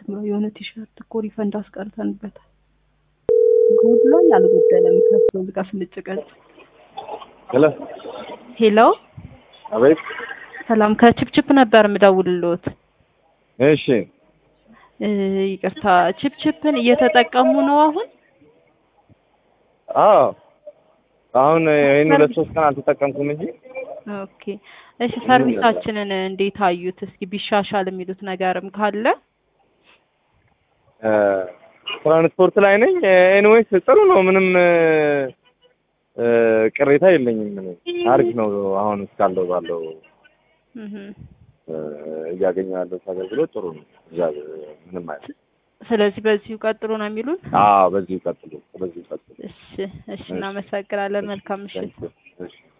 ነው የሆነ ቲሸርት እኮ ሪፈንድ አስቀርተንበታል። ጎድሏል አልጎደለም? ከሱ ጋር ስንጭቀጭ ሄሎ ሄሎ አቤት። ሰላም ከችፕችፕ ነበር የምደውልልዎት። እሺ እ ይቅርታ ችፕችፕን እየተጠቀሙ ነው አሁን? አዎ አሁን ይህን ሁለት ሶስት ቀን አልተጠቀምኩም እንጂ ኦኬ እሺ ሰርቪሳችንን እንዴት አዩት? እስኪ ቢሻሻል የሚሉት ነገርም ካለ እ ትራንስፖርት ላይ ነኝ። ኤኒዌይስ ጥሩ ነው። ምንም እ ቅሬታ የለኝም። እኔ አሪፍ ነው። አሁን እስካለው ባለው እህ እ እያገኘሁ ያለው አገልግሎት ጥሩ ነው። እዛ ምንም አይነት ስለዚህ በዚሁ ቀጥሎ ነው የሚሉን? አዎ፣ በዚሁ ቀጥሉ፣ በዚሁ ቀጥሉ። እሺ እሺ እናመሰግናለን። መልካም ምሽት። እሺ